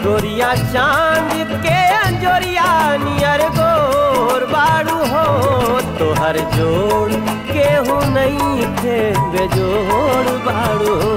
गोरिया चांद के अंजोरिया नियर गोर बाड़ू हो तोहर जोड़ केहू नहीं थे बेजोड़ बाड़ू हो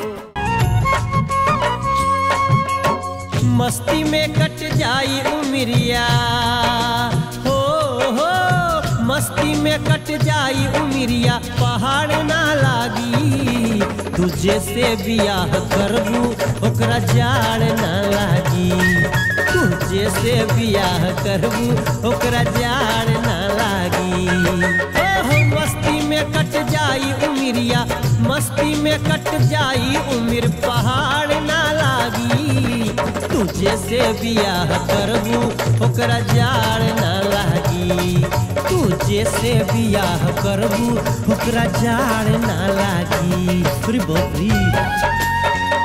मस्ती में कट जाई उमरिया हो हो मस्ती में कट जाई उमरिया पहाड़ ना लागी तुझे से बियाह करबू ओकरा जाड़ ना लागी तुझे से बियाह करबू ओकरा जाड़ ना लागी ओह मस्ती में कट जाई उमरिया मस्ती में कट जाई उम्र पहाड़ ना लागी तुझे से बियाह करबू ओकरा जाड़ ना लागी तुझे से बियाह करबू ओकरा जाड़ ना लागी अरे बाप रे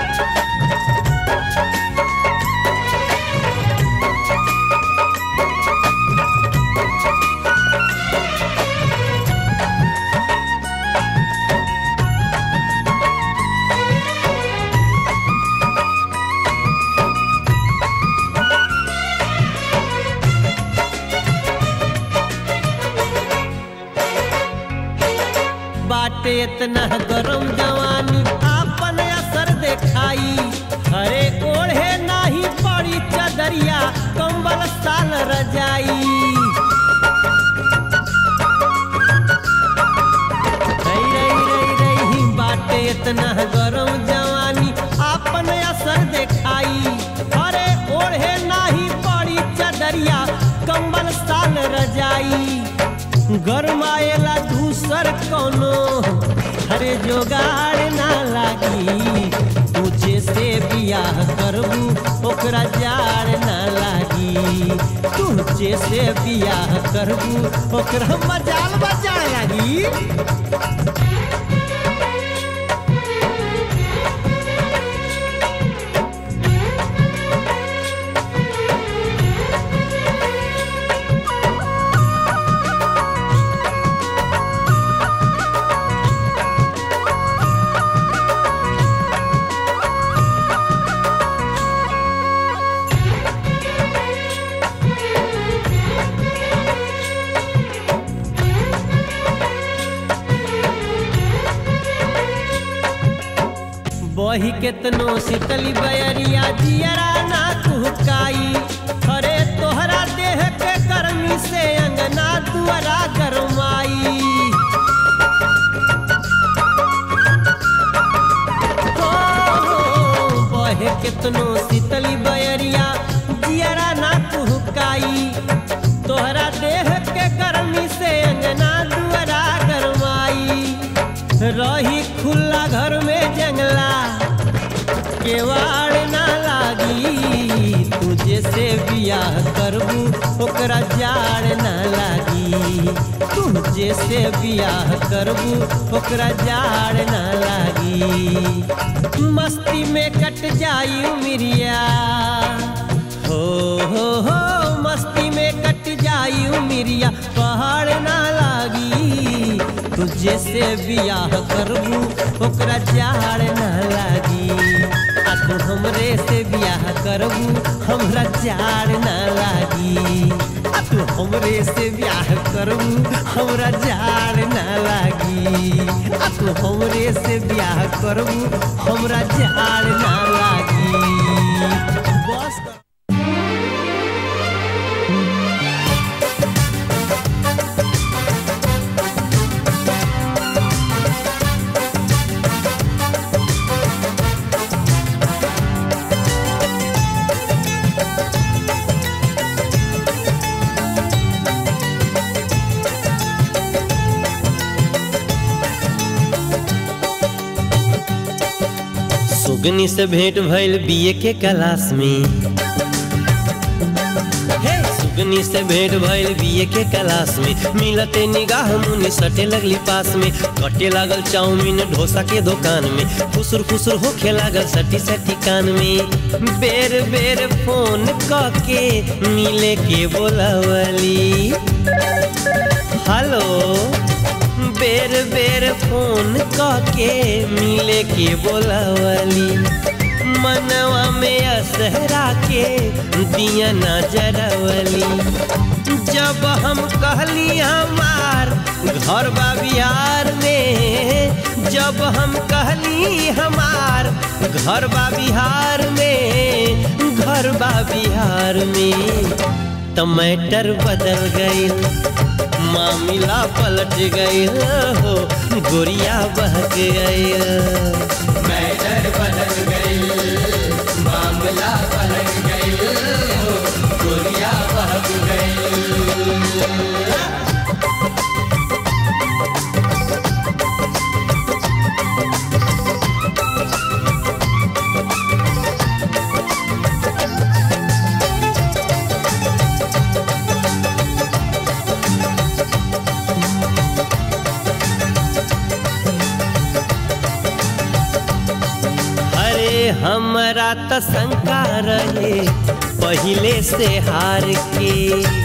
बाटे इतना गरम जवानी आपन असर देखाई हरे ओढ़े नाही पड़ी चदरिया कंबल साल रजाई रई रई रई रई बाटे इतना गरम जवानी आपन असर देखाई हरे ओढ़े नाही पड़ी चदरिया कंबल साल रजाई गरमाएला दूसर कोनो हरे जोगाड़ ना लागी तुझे से बियाह करबू ओकरा जाड़ ना लागी तुझे से बियाह करबू ओकरा मजाल बजाड़ लागी बही केतनो शीतली बयरिया जियरा ना कुहकाई अरे तोहरा देह के गर्मी से अंगना दुआरा गरमाई हो, हो, बहे केतनो शीतली बयरिया जियरा ना कुहकाई तोहरा देह के गर्मी से अंगना दुआरा गरमाई रही खुला घर में जंगला केवाड़ ना लागी तुझे से बियाह करबू ओकरा जाड़ ना लागी तुझे से बियाह करबू ओकरा जाड़ ना लागी मस्ती में कट जाई उमरिया हो हो हो मस्ती में कट जाई उमरिया पहाड़ ना लागी तुझे से बियाह करबू ओकरा जाड़ ना लागी आ तू हमरे से बियाह करबू हमरा जाड़ ना लागी आ तू हमरे से बियाह करबू हमरा जाड़ ना लागी आ तू हमरे से बियाह करबू हमरा जाड़ ना लागी बस कर सुगनी से भेंट भइल बीए के क्लास में हे सुगनी से भेंट भइल बीए के क्लास में मिलते निगाह मुनि सटे लगली पास में कटे लागल चाउमीन डोसा के दुकान में खुसुर खुसुर होखे लागल सटी सटी कान में बेर बेर फोन क के मिले के बोलावली हेलो बेर बेर फोन क के मिले के बोलावली मनवा में असहरा के दिया नजरवली जब हम कहली हमार घर बा बिहार में जब हम कहली हमार घर बा बिहार में घर बा बिहार में टमाटर बदल गईल मामला पलट गईल हो गोरिया बहक गईल मैटर बदल गई मामला पलट गई हो गोरिया बहक गई अरे हमरा त शंका रहे पहिले से हार के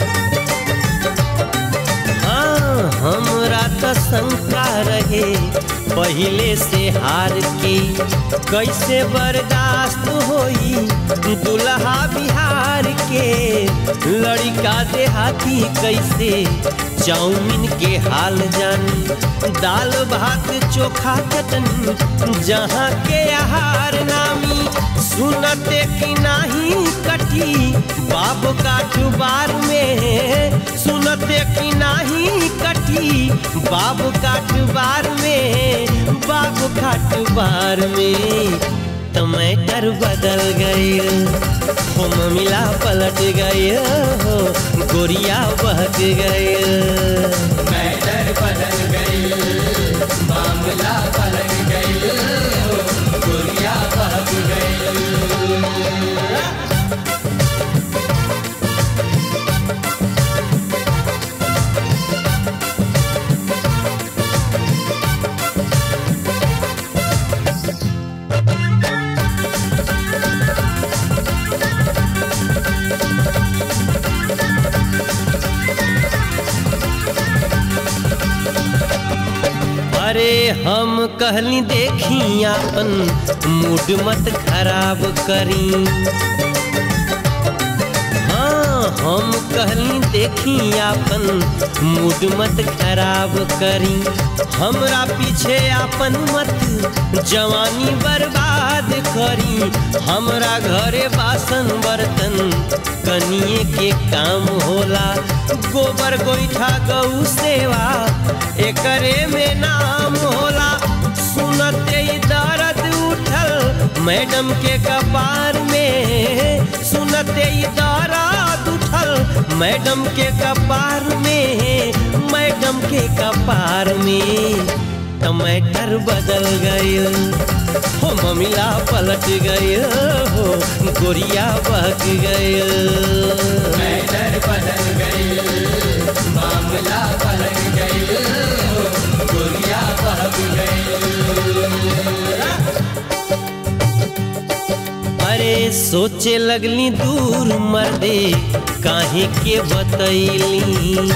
हाँ हमरा त शंका रहे पहिले से हार के कैसे बर्दाश्त होई दुल्हा बिहार के लड़का देहाती कैसे चाउमीन के हाल जानी दाल भात चोखा चटनी जहाँ के आहार नामी सुनते कि नाही कटी बाब काठबार में सुनते कि नाही कटी बाब काठबार में बाब काठबार में टमाटर बदल गए हो ममिला पलट गए हो गोरिया बहक गए मैटर बदल गई मामला पलट गई हो गोरिया बहक गई अरे हम कहली देखी अपन मूड मत खराब करी हाँ हम कहली देखी अपन मूड मत खराब करी हमरा पीछे अपन मत जवानी बर्बाद करी हमरा घरे बासन बर्तन कनिए के काम होला गोबर गोईठा गौ सेवा एकरे में नाम होला सुनते ही दर्द उठल मैडम के कपार में सुनते ही दर्द उठल मैडम के कपार में मैडम के कपार में टमाटर बदल गए हो ममिला पलट गए हो गोरिया बहक गए मैटर बदल गई मामला पलट गई हो गोरिया बहक गई अरे सोचे लगली दूर मर्दे काहे के बतैली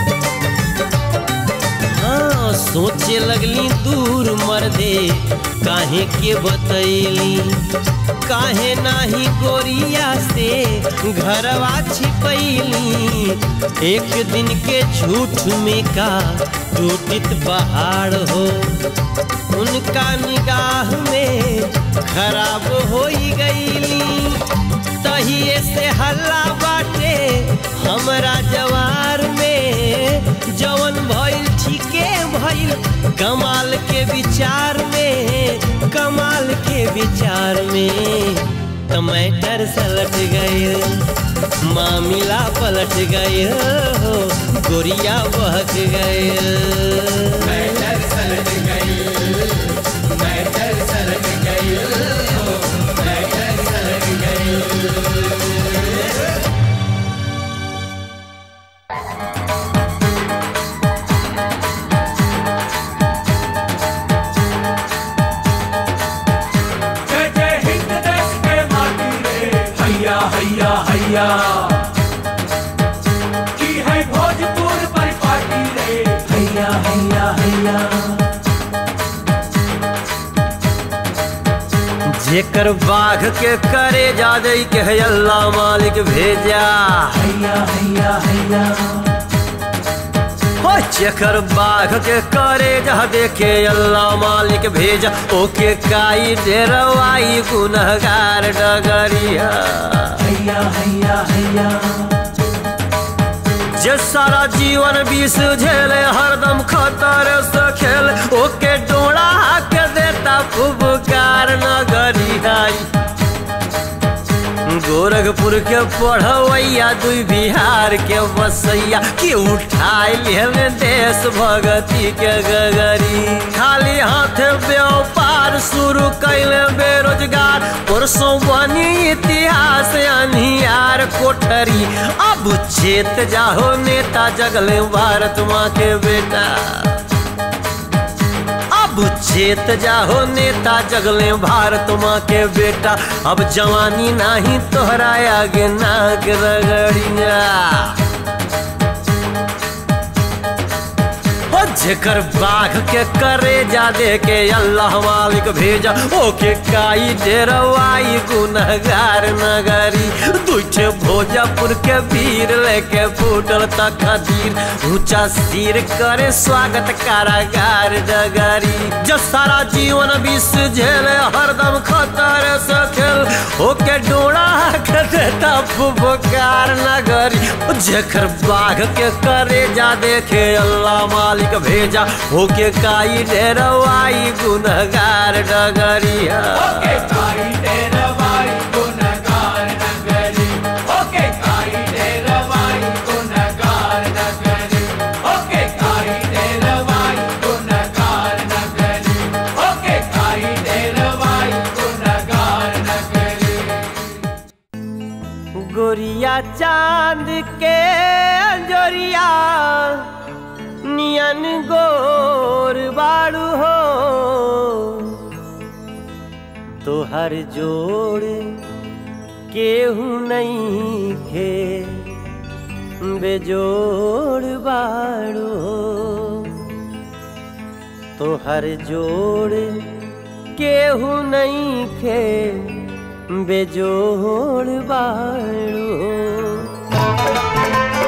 हाँ सोचे लगली दूर मर्दे काहे के बतैली काहे नाही गोरिया से घरवा छिपैली एक दिन के झूठ में का टूटित पहाड़ हो उनका निगाह में खराब हो गईली तहिए से हल्ला बाटे हमरा जवार में जवन भइल ठीके भइल कमाल के विचार में कमाल के विचार में टमाटर सलट गए मामिला पलट गए हो गोरिया बहक गए मैटर सलट गई मैटर सलट गई हो मैटर सलट गई जय जय हिंद देश के माटी रे हैया हैया हैया की है भोजपुर परिपाटी रे हैया हैया हैया जेकर बाघ के करे जा दे के है अल्लाह मालिक भेजा हैया हैया हैया हो जेकर बाघ के करे जा देखे अल्लाह मालिक भेजा ओके काई डेरवाई गुनहगार डगरिया हैया हैया हैया जे सारा जीवन विष झेले हरदम खतर से खेल ओके डोड़ा के देता फुबकार नगरियाई गोरखपुर के पढ़वैया दुई बिहार के बसैया के उठाए लेने देश भगती के गगरी खाली हाथ व्यापार शुरू कैले बेरोजगार परसों बनी इतिहास अनियार कोठरी अब चेत जाहो नेता जगले भारत माँ के बेटा अब चेत जाहो नेता जगले भारत माँ के बेटा अब जवानी नाही तोहरा आगे नाग रगड़िया ओ जेकर बाघ के करे जा दे के अल्लाह मालिक भेजा ओके काई डेरवाई गुनहगार नगरी दूठे भोजपुर के वीर लेके फूटल तकदीर ऊंचा सिर करे स्वागत कारागार डगरी जो सारा जीवन विष झेले हरदम खतर से खेल ओके डोड़ा के देता फुफकार नगरी ओ जेकर बाघ के करे जा देखे अल्लाह मालिक भेजा ओके काई डेरवाई गुनहगार डगरिया ओके काई डेरवाई गुनगार नगरी ओके काई डेरवाई गुनगार नगरी ओके काई डेरवाई गुनगार नगरी ओके काई डेरवाई गुनगार नगरी गोरिया चांद के अंजोरिया नियन गोर बाड़ू हो तोहर जोड़ केहू नहीं खे बेजोड़ बाड़ू हो तोहर जोड़ केहू नहीं खे बेजोड़ बाड़ू हो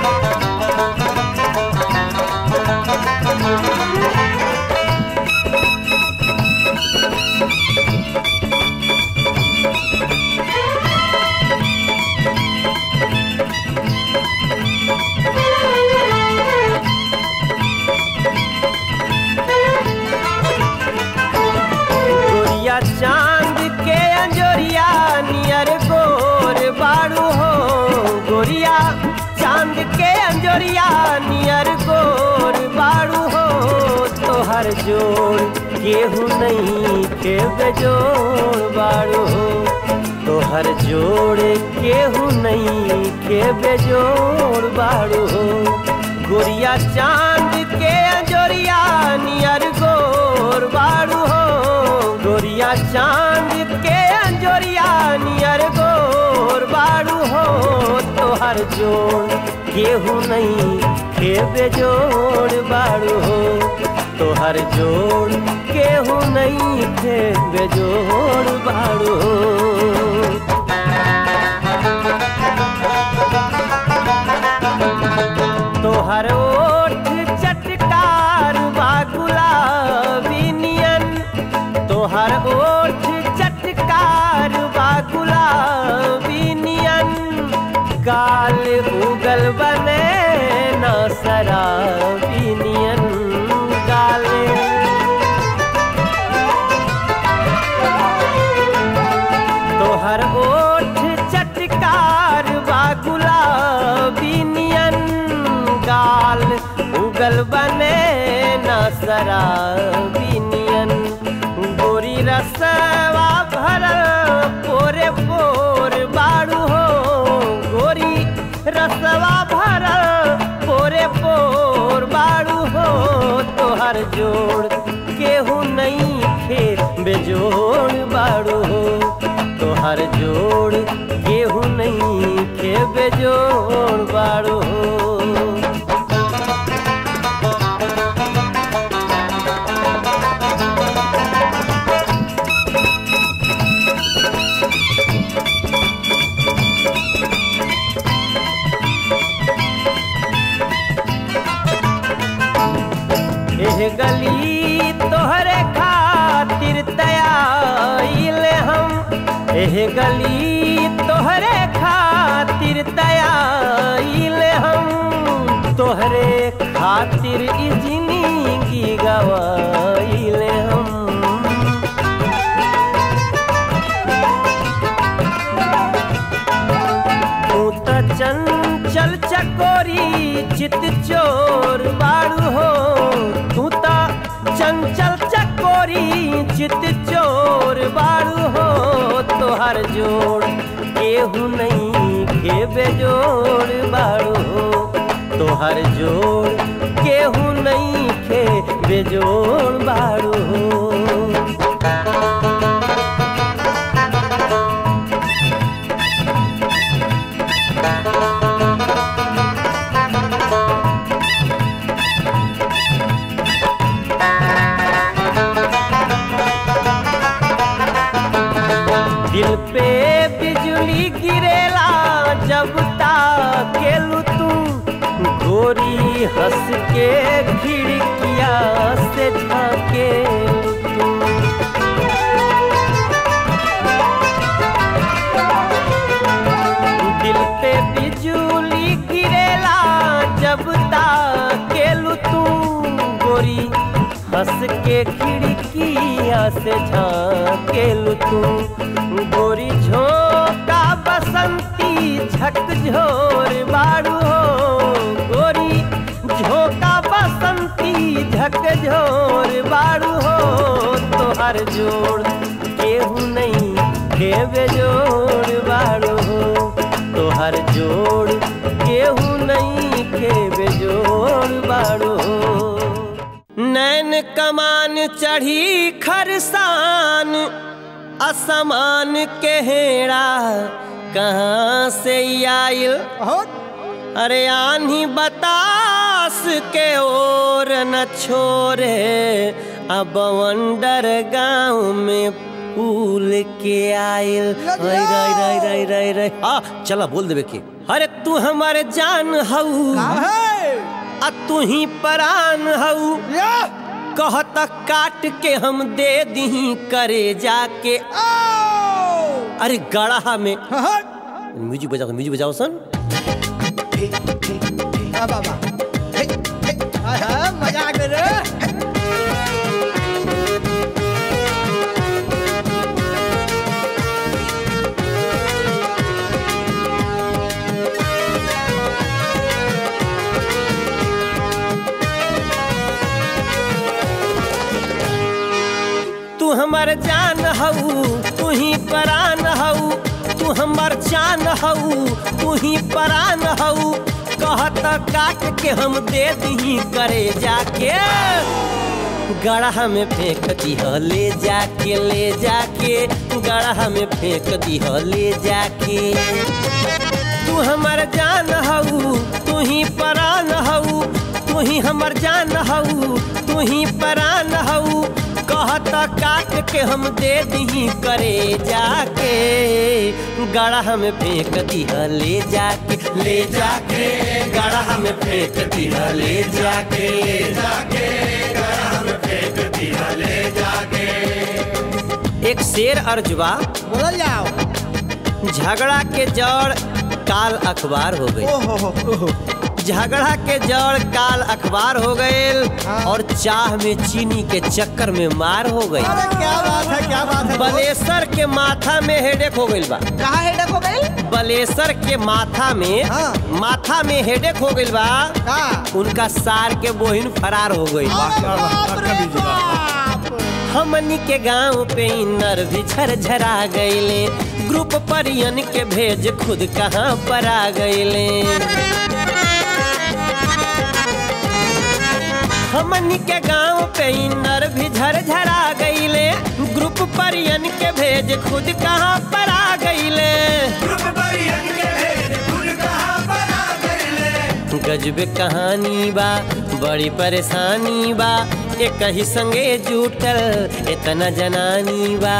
गोरिया चांद के अंजोरिया नियर गोर बाड़ू हो गोरिया चांद के अंजोरिया नियर गोर बाड़ू हो तोहर जोड़ केहू नहीं के बेजोड़ बाड़ू हो तोहर जोड़ केहू नहीं के बेजोड़ बाड़ू हो गोरिया चांद के अंजोरिया नियर गोर बाड़ू हो गोरिया चांद के अंजोरिया नियर गोर बाड़ू हो तोहर जोड़ केहू नहीं के बेजोड़ बाड़ू हो तोहर जोड़ केहू नहीं के बेजोड़ बाड़ू हो तोहर ओठ चटकार बा गुलाबी नियन तोहर ओठ चटकार बा गुलाबी नियन काल उगल बने न शराबी नियन काले तोहर ओठ चटकार बा गुलाबी नियन गाल उगल बने न शराबी नियन गोरी रसवा भरल पोरे पोर बाड़ू हो गोरी रसवा भरल पोरे पोर बाड़ू हो तोहर जोड़ केहू नहीं खेत बेजोड़ बाड़ू हो तोहर जोड़ केहू नहीं खे बेजोड़ बाड़ू हो खातिर दयाइले हम तोहरे खातिर ई जिंदगी गवाइले हम तू त चंचल चकोरी चित चोर बाड़ू हो तू त चंचल चकोरी चित चोर बाड़ू हो तोहर जोड़ केहू नहीं खेबे जोड़ बाड़ू हो तोहर जोड़ केहू नहीं खेबे जोड़ बाड़ू हो दिल पे बिजली गिरेला जब ताकेलू तू गोरी हंस के खिड़किया से झाके दिल पे बिजली गिरेला जब ताकेलू तू गोरी हंस के खिड़किया से झाकेलू तू गोरी झोंका बसंती झकझोर बाड़ू हो गोरी झोंका बसंती झकझोर बाड़ू हो तोहर जोड़ केहू नहीं केवे जोड़ बाड़ू हो तोहर जोड़ केहू नहीं केवे जोड़ बाड़ू हो नैन कमान चढ़ी खरसान असमान के हेड़ा कहाँ से आयल अरे आन्ही बतास के ओर न छोरे अब वंडर गाँव में फूल के आयल रई रई रई रई रई रई आ चला बोल देवे के अरे तू हमारे जान हऊ आ तू ही परान हऊ कहत काट के हम दे दी करे जाके अरे गड़हा में म्यूजिक बजाओ म्यूजिक बजाओ सन मजा आ गया रे तू हमर जान हऊ तू ही परान हऊ तू हमर जान हऊ तू ही परान हऊ कहत काट के हम दे दी करे जाके गढ़ा में फेंक दी ले जाके ले जाके गढ़ा में फेंक दी ले जाके तू हमर जान हऊ तू ही परान हऊ तू ही हमर जान हऊ तू ही परान हऊ कहत काट के हम दे दी करे जाके गढ़ा में फेंक दी ले जाके ले जाके गढ़ा में फेंक दी ले जाके ले जाके गढ़ा में फेंक दी ले जाके एक शेर अर्जुबा बोलल जाओ झगड़ा के जड़ काल अखबार हो गई ओहो हो ओहो झगड़ा के जड़ काल अखबार हो गए हाँ। और चाह में चीनी के चक्कर में मार हो गई अरे क्या बात है क्या बात है बलेसर के माथा में हेडेक हो गई बा कहाँ हेडक हो गई बलेसर के माथा में हाँ। माथा में हेडेक हो गई बा का उनका सार के बोहिन फरार हो गई अरे बाप रे बाप हमनी के गांव पे इनर भी झरझरा गईले ग्रुप परियन के भेज खुद कहाँ पर आ गईले हमनी के गांव पे इनर भी झरझरा गईले ग्रुप परियन के भेज खुद कहाँ पर आ गईले गजबे कहानी बा बड़ी परेशानी बा एक ही संगे जुटल इतना जनानी बा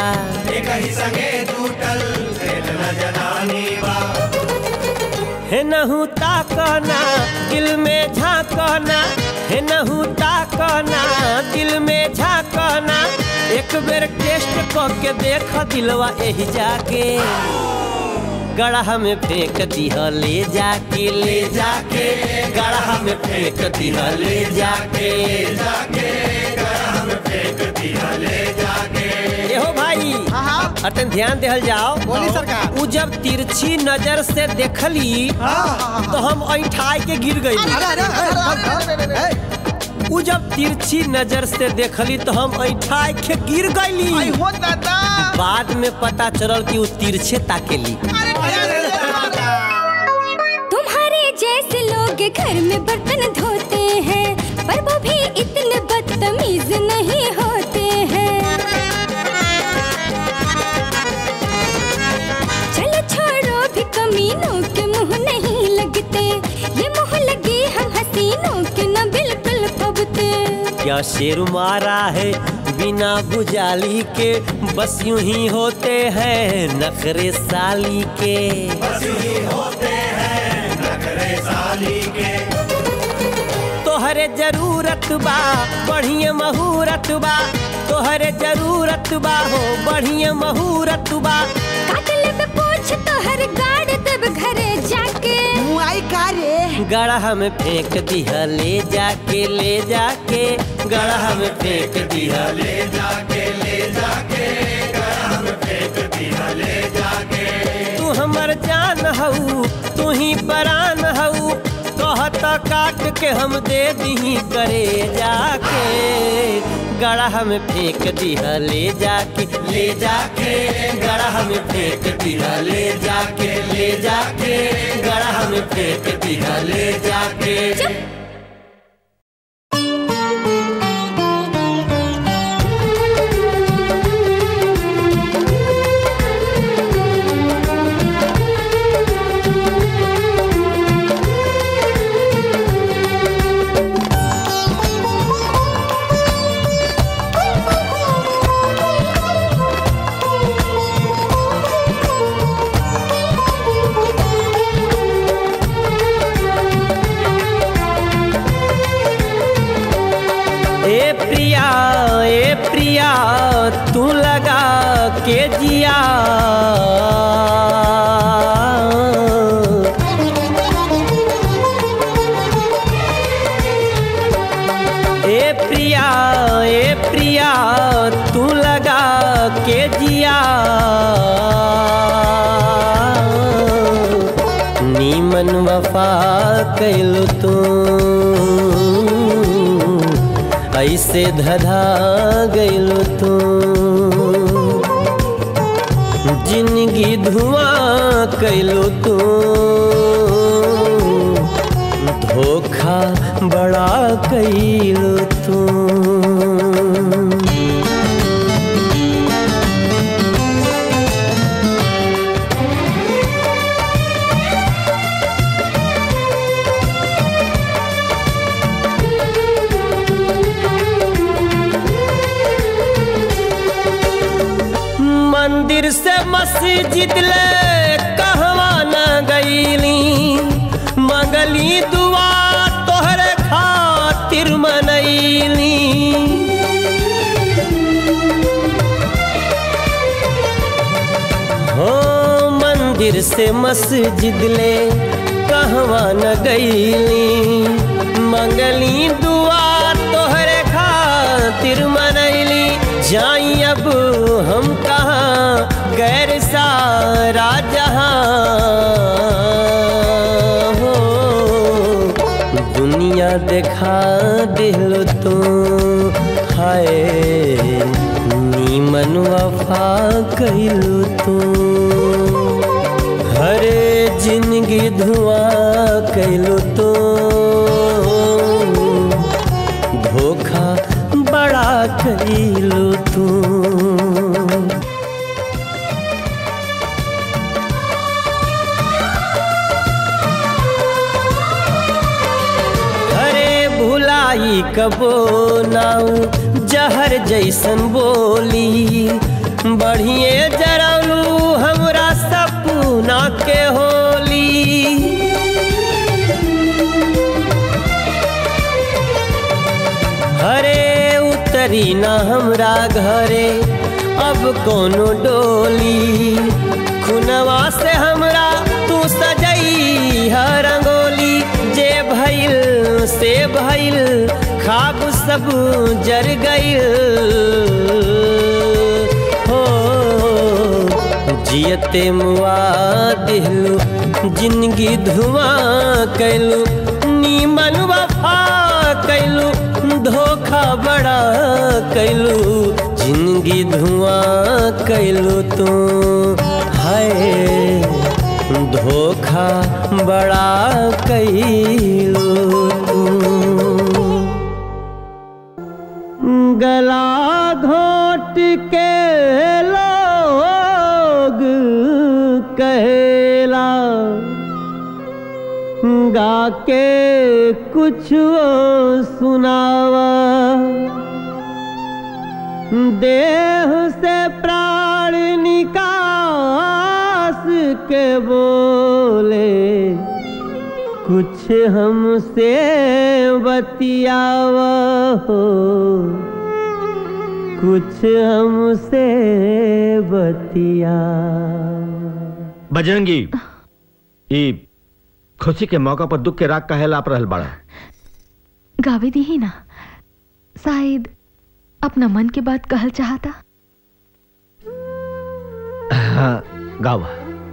हे नहू ताकना दिल में झांकना हे नहू ताकना दिल में झांकना एक बेर टेस्ट क के देख दिलवा एही जाके गढ़ा में फेंक दिह ले जाके ले जाके गढ़ा में फेंक दिह ले जाके एहो भाई हाँ हाँ अतन ध्यान देहल जाओ बोली सरकार। उ जब तिरछी नजर से देखली तो हम ऐठाई के गिर गई अरे अरे अरे, अरे अरे, ए, उ जब तिरछी नजर से देखली तो हम ऐठाई के गिर आई गईली हो दादा बाद में पता चलल कि उ तिरछे ताकेली अरे क्या रे, तुम्हारे जैसे लोग घर में बर्तन धोते हैं पर वो भी इतने बदतमीज नहीं होते हैं चलो छोड़ो भी कमीनों के मुंह नहीं लगते ये मुंह लगे हम हसीनों के न बिल्कुल फबते क्या शेर मारा है बिना बुझाली के बस यूं ही होते हैं नखरे साली के तोहरे जरूरत बा बढ़िया महूरत बा तोहरे जरूरत बा हो बढ़िया महूरत बा काटले पे पूछ तो हर गाड़ तब घरे जाके मुआई का रे गढ़ा में फेंक दिया ले जाके ले जाके गढ़ा में फेंक दिया ले तू हमर जान हऊ तू ही परान हऊ कहता काट के हम दे दी करे जाके गढ़ा में फेंक दिया ले जाके ले जाके गढ़ा में फेंक दिया ले जाके ले जाके गढ़ा में फेंक दिया ले जाके ए प्रिया ए प्रिया तू लगा के जिया ए प्रिया ए प्रिया तू लगा के जिया नीमन वफा कैलू तू ऐसे धधा गैलू तू जिंदगी धुआं कैलू तू धोखा बड़ा कैलू तू मंदिर से मस्जिद ले कहवा न गईली मंगली दुआ तोहरे खातिर मनैली हो मंदिर से मस्जिद ले कहवा न गईली मंगली दुआ तोहरे खातिर मनैली जाई अब हम कहाँ गैर सारा जहाँ हो दुनिया देखा दिल तो हाय नीमन वफा कैलू तू हरे जिंदगी धुआं कैलू तो धोखा बड़ा कैलू तू अरे भुलाई कबो नाऊ जहर जैसन बोली बढ़िए जरालू हमरा सपना के होली हरे उतरी ना हमरा घरे अब कोनो डोली खुनवा से हमरा सब जर गई हो जियते मुआ दिलू जिंदगी धुआं कैलू नीमन वफा कैलू धोखा बड़ा कैलू जिंदगी धुआं कैलू तू हाय धोखा बड़ा कैलू तू गला घोट के लोग कहला गा के कुछ सुनावा देह से प्राण निकास के बोले कुछ हमसे बतियावा हो कुछ हमसे बतिया बजरंगी ई खुशी के मौका पर दुख के राग काहे लाप रहल बाड़ा गावे दी ही ना शायद अपना मन के बात कहल चाहता हाँ गावा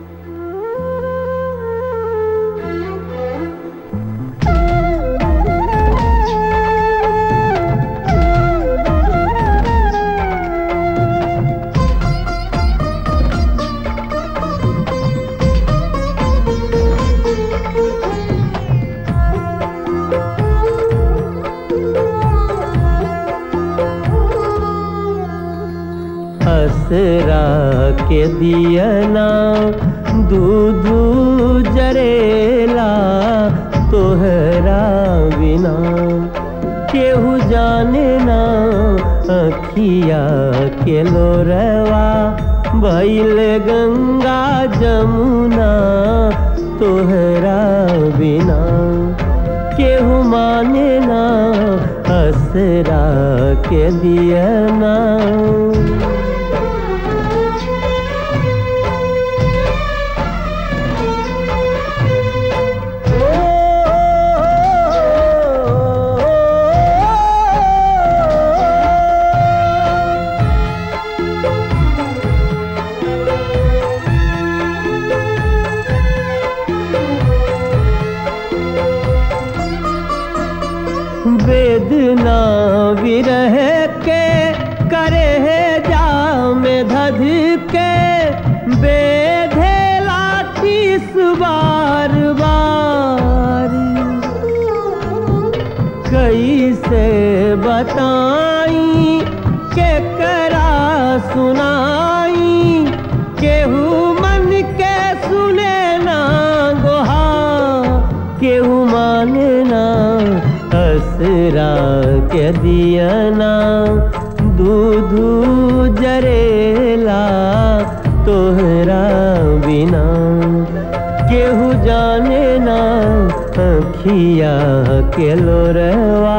असरा के दियना दूध जरेला तोहरा बिना केहू जाने ना अखिया के लोरवा भैल गंगा जमुना तोहरा बिना केहू माने ना असरा के दियना वेदना विरह के करे है जाम धध के बेधे लाठीस बार बार कैसे बताई के करा सुनाई केहू मन के सुने ना गोहा केहू माने ना असरा के दियना दूध जरेला तोहरा बिना केहू जाने ना अखिया के लोरवा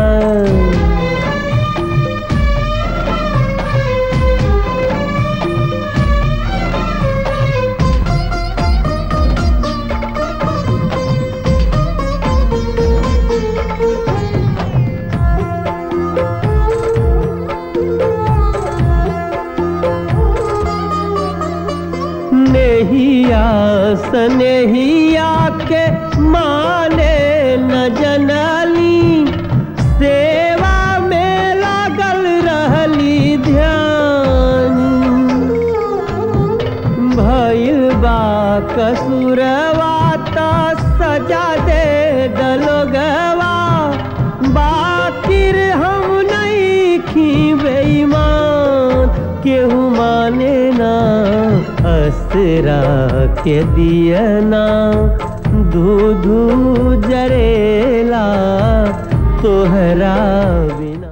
नेहिया सनेहिया के माने न जनली सेवा में लागल रहली ध्यान भइल बा कसुरवा त सजा दे दलोगवा बाकिर हम नहीं खी बेईमान केहू माने ना असरा के दियना दूधू जरेला तोहरा बिना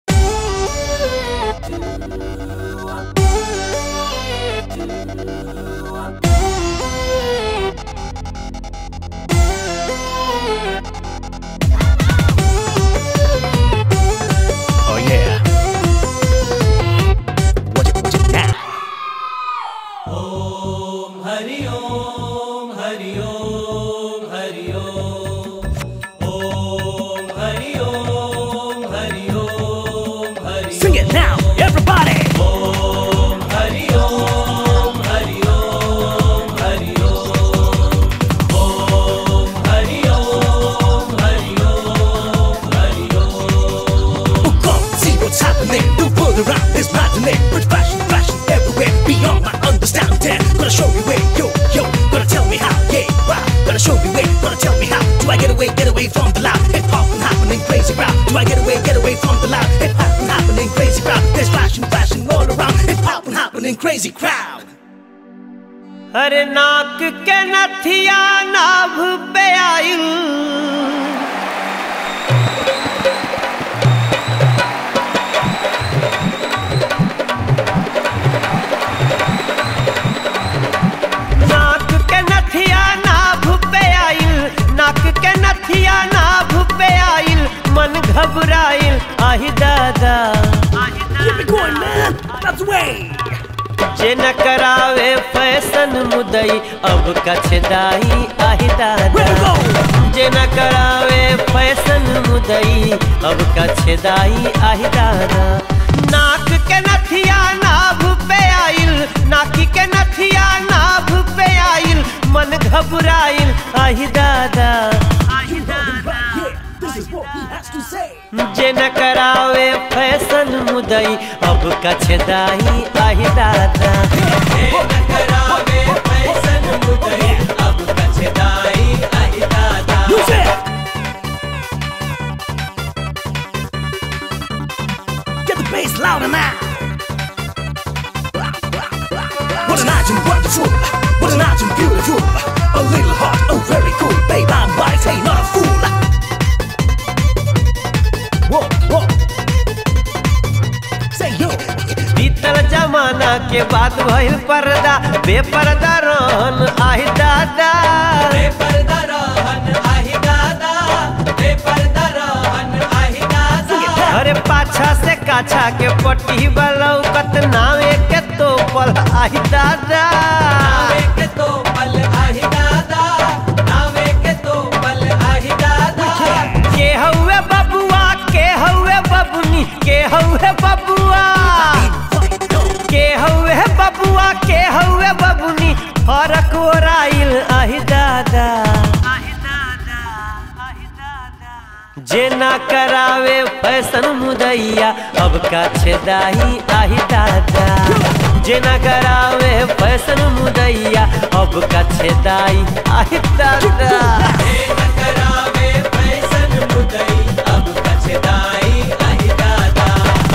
Oh yeah. Watch it, watch it now. Hari Om Hari Om Hari Om Om Hari Om Hari Gonna show me way, gonna tell me how. Do I get away, get away from the loud hip hop and happening crazy crowd? Do I get away, get away from the loud hip hop and happening crazy crowd? There's flashing, flashing all around hip hop and happening crazy crowd. अरे नाक के नथिया नाभ पे आयु नाक के नथिया नाभ पे आइल नाक के नथिया नाभ पे आइल मन घबराइल आहि दादा Keep it going, man. That's the way. जे न करावे फैशन मुदई अब कछदाई आहि दादा Where to go? जे न करावे फैशन मुदई अब कछदाई आहि दादा नाक के नथिया नाभ पे आइल नाकी के नथिया नाभ पे आइल मन घबराइल आहि दादा Yeah, this is what he has to say. जे न करावे फैशन मुदई अब कछदाई आहि दादा जे न करावे फैशन मुदई अब कछदाई आहि दादा Use it. Get the bass louder now. What an item wonderful, what an item beautiful. A little hot, oh very cool. Babe, I'm wise, hey, not a fool. Whoa, whoa. Say yo. बीतल जमाना के बाद भइल पर्दा बेपर्दा रहन आहि दादा बेपर्दा रहन आहि दादा बेपर्दा रहन आहि दादा अरे पाछा से काछा के पट्टी बलौकत नावे के तो पल आहि दादा नावे के तो पल आहि दादा नावे के तो पल आहि दादा के हउए बबुआ के हउए बबुनी के हउए बबुआ के हउए बबुआ के हउए बबुनी फरक ओराइल आहि दादा जे ना करावे फैशन मुदैया अब का छेदाही आहि दादा जे ना करावे फैशन मुदैया अब का छेदाई आहि दादा जे ना करावे फैशन मुदैया अब का छेदाई आहि दादा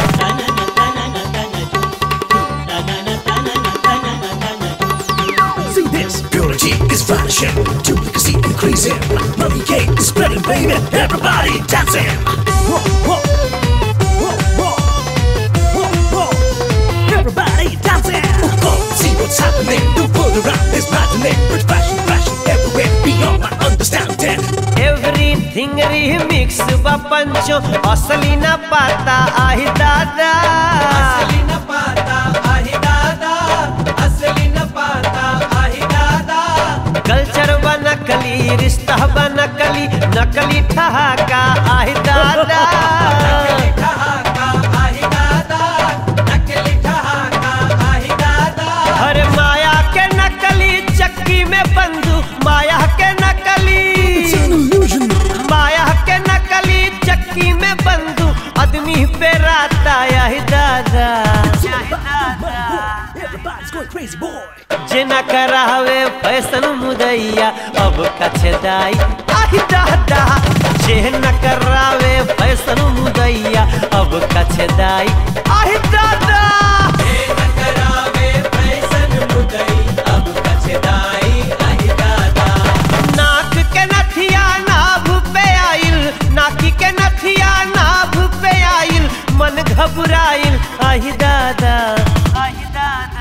See this, purity is vanishing, duplicacy increasing, money cake is spreading, baby, everybody dancing. Whoa, whoa, whoa, whoa, whoa, whoa, everybody dancing. Go see what's happening, the world around is maddening, with fashion, fashion everywhere, beyond my understanding. Everything remix बा पंचो असली न पाता आहि दादा असली न पाता आहि दादा असली न पाता आहि दादा कल्चर बा नकली रिश्ता बा नकली नकली ठहाका आहि दादा नकली ठहाका आहि दादा नकली ठहाका आहि दादा अरे माया के नकली चक्की में बंधु माया के नकली It's an illusion. माया के नकली चक्की में बंधु आदमी पे राता यही दादा Everybody's going crazy, boy. जे न करावे फैशन मुदैया अब कछदाई आही दादा जे न करावे फैशन मुदैया अब कछदाई आही दादा जे न करावे फैशन मुदैया अब कछदाई आही दादा नाक के नथिया नाभ पे आइल नाकी के नथिया नाभ पे आइल मन घबराइल आही दादा आही दादा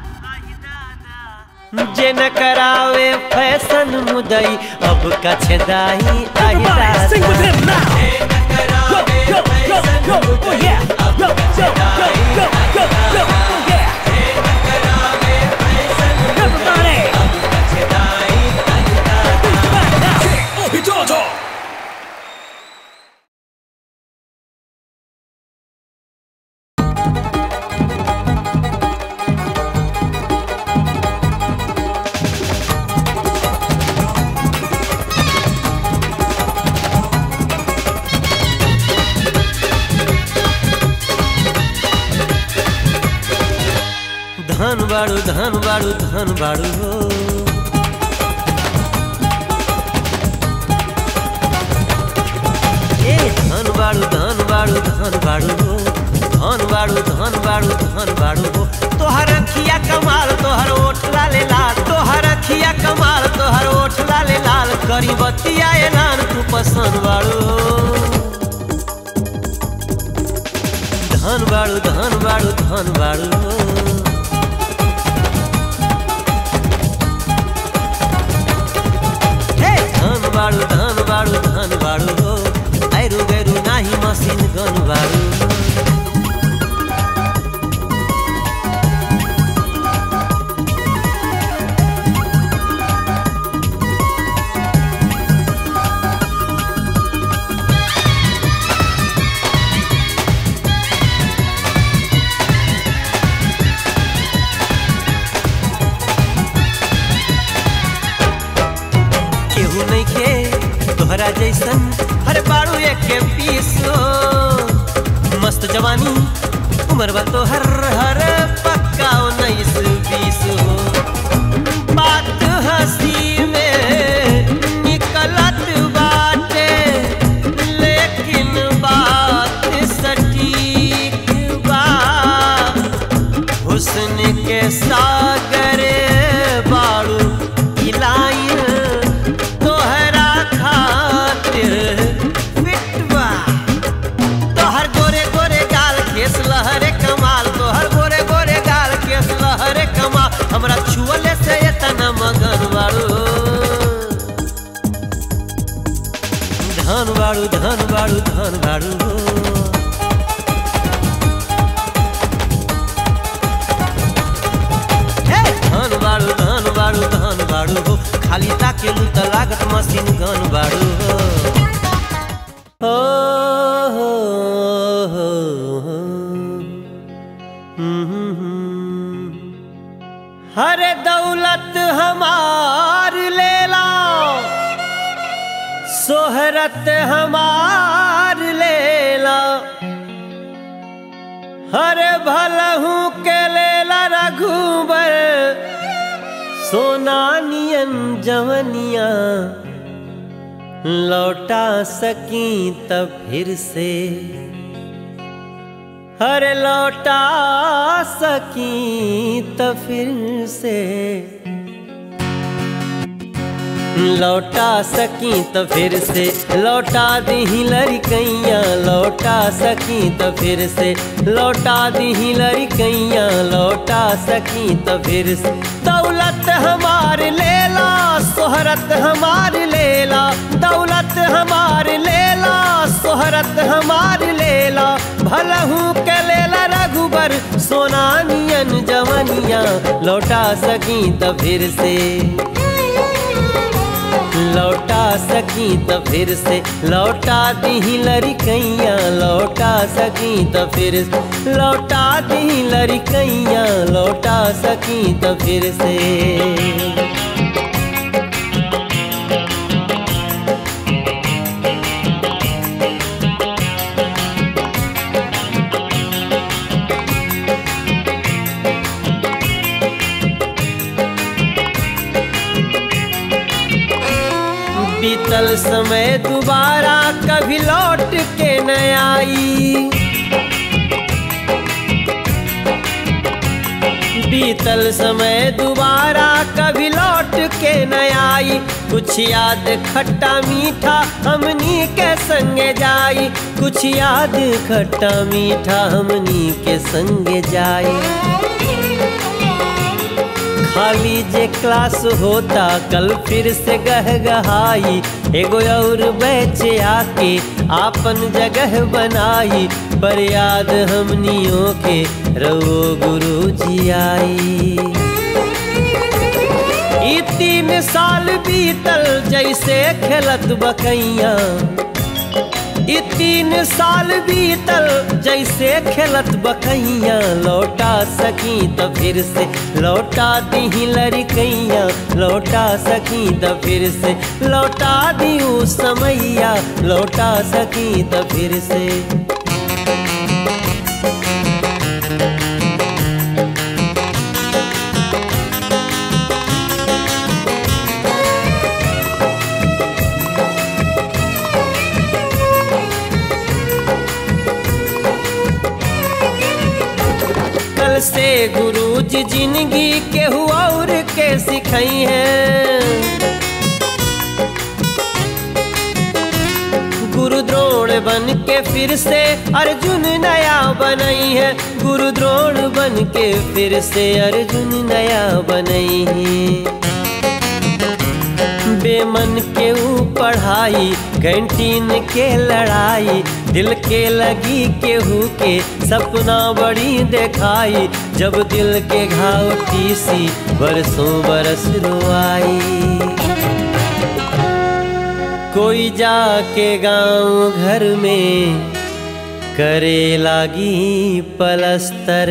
जे न करावे फैशन मुदई अब कछदाई आही Everybody sing with दादा him now. Go, go, go, go, oh yeah. Go, go, go, go, go, go, oh yeah. Everybody. Oh, he does all. धन बाड़ू धन बाड़ू धन बाड़ू हो बाड़ू धन बाड़ू धन बाड़ू हो धन बाड़ू धन बाड़ू धन बाड़ू हो तोहर अखिया कमाल तोहर ओठ लाले लाल तोहर अखिया कमाल तोहर ओठ लाले लाल करी बतिया ऐलान तू पसंद बाड़ू हो धन बाड़ू धन बाड़ू धन बाड़ू हो हे धन बाड़ू धन बाड़ू धन बाड़ू हो आइरू गैरू नाही मशीन गन बाड़ू केहू नहीं खे तोहरा जैसन हर बाड़ू एक के पीसो मस्त जवानी उम्र बा तोहर हर पक्का उन्नीस बीस हो बात हंसी में निकलत बाटे लेकिन बात सटीक बा हुस्न के सागर बाड़ू इलाइन तोहरा खातिर फिटवा तोहर गोरे गोरे गाल केस लहरे कमाल तोहर गोरे गोरे गाल केस लहरे कमाल हमरा छुअले से इतना मगन बाड़ू धन बाड़ू धन बाड़ू धन बाड़ू हे धन बाड़ू धन बाड़ू धन बाड़ू हो खाली ताकेलू त लागत मशीन गन बाड़ू हो हो हो हो हो। हम्म, हम्म। हर दौलत हमार लेला सोहरत हमार लेला हर भलहू के लेला रघुबर सोना नियन जवनिया लौटा सकी तब फिर से हर लौटा सकी तब फिर से लौटा सकी तो फिर से लौटा दी लड़कैया लौटा सकी तो फिर से लौटा दी लड़कैया लौटा सकी तो फिर से दौलत हमार लेला सोहरत हमार लेला दौलत हमार लेला सोहरत हमार लेला भलहू के लेला रघुबर सोना नियन जवनिया लौटा सकी तो फिर से लौटा सकी तो फिर से लौटा दी लड़कैया लौटा सकी तो फिर से लौटा दी लड़कैया लौटा सकी तो फिर से बीतल समय दोबारा कभी लौट के न आई बीतल समय दोबारा कभी लौट के न आई कुछ याद खट्टा मीठा हमनी के संगे जाई कुछ याद खट्टा मीठा हमनी के संगे जाई खाली जे क्लास होता कल फिर से गह गहाई एगो और बैच आके आपन जगह बनाई पर याद हमनियों के रो गुरु जी आई ई तीन साल बीतल जैसे खेलत बकैया ई तीन साल बीतल जैसे खेलत बकैया लौटा सकी तो फिर से लौटा दी लड़कैया लौटा सकी तो फिर से लौटा दी ऊ समैया लौटा सकी तो फिर से से गुरुजी जिंदगी केहू और के सिखई है गुरु द्रोण बन के फिर से अर्जुन नया बनई है गुरु द्रोण बन के फिर से अर्जुन नया बनई है बेमन के ऊ पढ़ाई कैंटीन के लड़ाई दिल के लगी केहू के सपना बड़ी देखाई जब दिल के घाव टीसी बरसों बरस रोआई कोई जाके गांव घर में करे लागी पलस्तर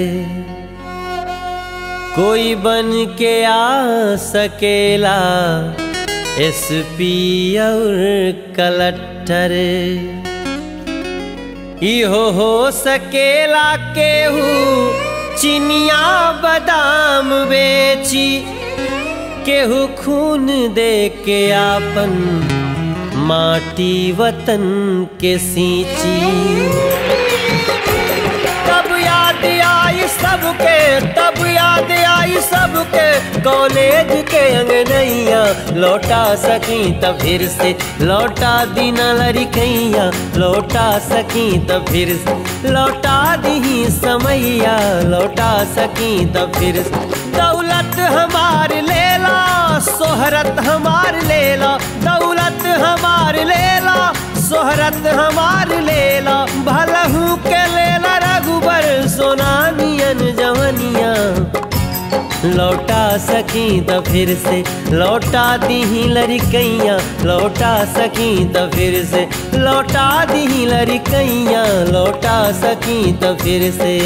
कोई बन के आ सकेला एसपी और कलट्टर इहो हो सकेला केहू चिनिया बादाम बेची केहू खून दे के आपन माटी वतन के सींची तब याद आई सबके तब याद आई सबके कॉलेज के अंगनैया लौटा सकी तब फिर से लौटा दीना लड़कैया लौटा सकी तब फिर से लौटा दी समैया लौटा सकी तब फिर से दौलत हमार लेला सोहरत हमार लेला दौलत हमार लेला सोहरत हमार लेला भलहू के लेला रघुबर सोना नियन जवनिया लौटा सकी त फिर से लौटा दी लड़कैया लौटा सकी त फिर से लौटा दी लड़कैया लौटा सकी त फिर से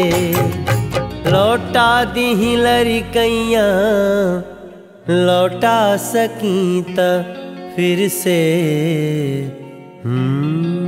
लौटा दी लड़कैया लौटा सकी त फिर से हम्म